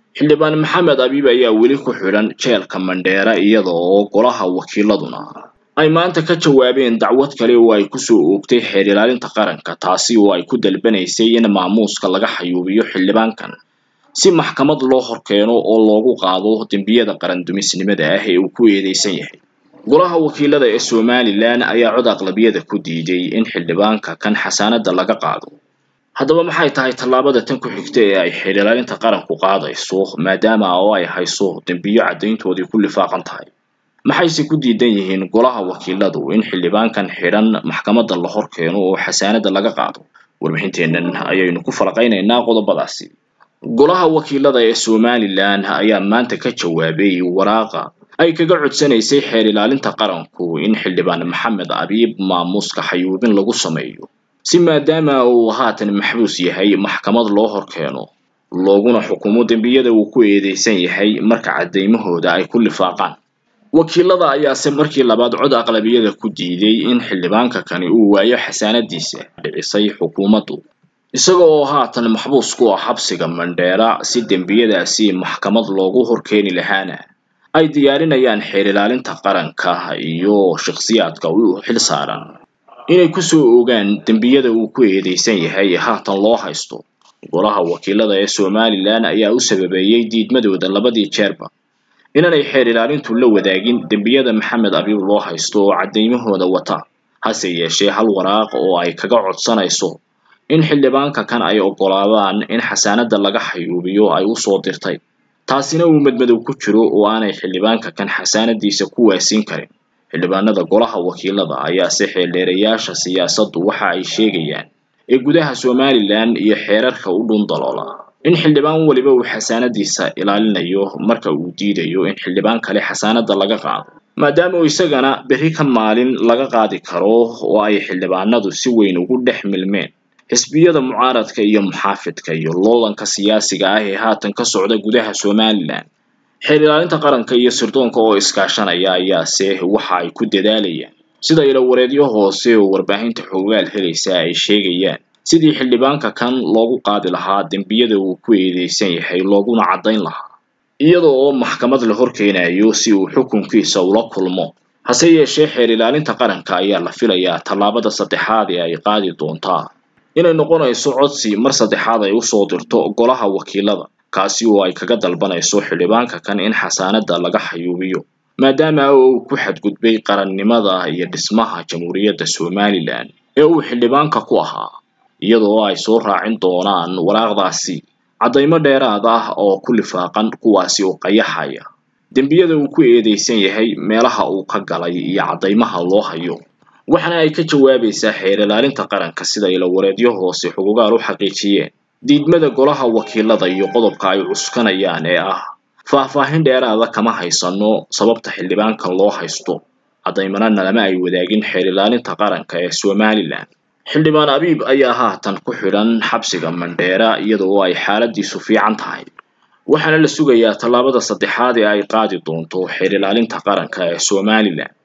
xildhibaan maxamed abiib ayaa weli ku xidhan jeelka mandheera iyada oo golaha wakiiladuna ay maanta ka jawaabeen dacwad kale oo ay kusoo oogtay xeer ilaalinta qaranka taasi oo ay ku dalbanaysay in maamuuska laga xayuubiyo xildhibaankan si maxkamad loo horkeeno oo loogu qaado dembiyada qarandumisnimada ah ee uu ku eedeysan yahay golaha wakiilada ee somalilan ayaa cod aqlabiyada ku diiday in xildhibaanka kan xasaanada laga qaado haddaba maxay tahay tallaabada tan ku xigta ee ay xeer ilaalinta qaranku qaadayso maadaama oo ay hayso dembiyo caddayntoodii ku lifaaqan tahay maxayse ku diidan yihiin golaha wakiiladu in xildhibaankan xidhan maxkamadda la hor keeno oo xasaanada laga qaado warbixinteennan ayaynu ku falaqaynaynaa qodobadaasi golaha wakiilada ee somalilan ayaa maanta ka jawaabay waraaqa ay kaga codsanaysay xeer ilaalinta qaranku in xildhibaan maxamed abiib maamuuska xayuubin lagu sameeyo si maadaama uu haatan maxbuus yahay maxkamad loo hor keeno looguna xukumo dembiyada uu ku eedeysan yahay marka caddaymahooda ay ku lifaaqaan wakiilada ayaase markii labaad cod aqlabiyada ku diiday in xildhibaanka kani uu waayo xasaanadiisa dhicisay xukuumaddu isaga oo haatan maxbuus ku ah xabsiga mandheera si dembiyadaasi maxkamad loogu horkeeni lahaana ay diyaarinayaan xeer ilaalinta qaranka iyo shakhsiyaadka u xil saaran inay kusoo ogaan dembiyada uu ku eedeysan yahay haatan loo haysto golaha wakiilada ee somalilan ayaa u sababeeyey diidmadooda labadii jeerba inaanay xeer ilaalintu la wadaagin dembiyada maxamed abiib loo haysto oo caddaymahooda wata hase yeeshee hal waraaq oo ay kaga codsanayso in xildhibaanka kan ay oggolaadaan in xasaanada laga xayuubiyo ay usoo dirtay taasina uu madmadow ku jiro oo aanay xildhibaanka kan xasaanadiisa ku waasiin karin xildhibaanada golaha wakiilada ayaase xeeldheerayaasha siyaasaddu waxa ay sheegayaan ee gudaha somalilan iyo xeerarka u dhundaloola in xildhibaan weliba uu xasaanadiisa ilaalinayo marka uu diidayo in xildhibaan kale xasaanada laga qaado maadaama uu isagana berri ka maalin laga qaadi karo oo ay xildhibaanadu si weyn ugu dhex milmeen xisbiyada mucaaradka iyo muxaafidka iyo loolanka siyaasiga ah ee haatan ka socda gudaha somalilan xeer ilaalinta qaranka iyo sirdoonka oo iskaashanaya ayaase waxa ay ku dadaalayaan sida ilawareedyo hoose oo warbaahinta xoogaal helaysa ay sheegayaan sidii xildhibaanka kan loogu qaadi lahaa dembiyada uu ku eedeysan yahay looguna caddayn lahaa iyada oo maxkamad la horkeenayo si uu xukunkiisa ula kulmo hase yeeshee xeer ilaalinta qaranka ayaa la filayaa tallaabada saddexaad ee ay qaadi doontaa inay noqonayso codsi mar saddexaad ay usoo dirto golaha wakiilada kaasi oo ay kaga dalbanayso xildhibaanka kan in xasaanada laga xayuubiyo maadaama uu ku xadgudbay qarannimada iyo dhismaha jamhuuriyadda somalilan ee uu xildhibaanka ku ahaa iyadoo ay soo raacin doonaan waraaqdaasi caddaymo dheeraad ah oo ku lifaaqan kuwaasi oo qayaxaya dembiyada uu ku eedeysan yahay meelaha uu ka galay iyo caddaymaha loo hayo waxaana ay ka jawaabaysaa xeer ilaalinta qaranka sida ilawareedyo hoose xugugaal u xaqiijiyeen diidmada golaha wakiilada iyo qodobka ay cuskanayaan ee ah faahfaahin dheeraada kama haysano sababta xildhibaankan loo haysto caddaymana nalama ay wadaagin xeer ilaalinta qaranka ee somalilan xildhibaan abiib ayaa haatan ku xidhan xabsiga mandheera iyada oo ay xaaladiisu fiican tahay waxaana la sugayaa tallaabada saddexaad ee ay qaadi doonto xeer ilaalinta qaranka ee somalilan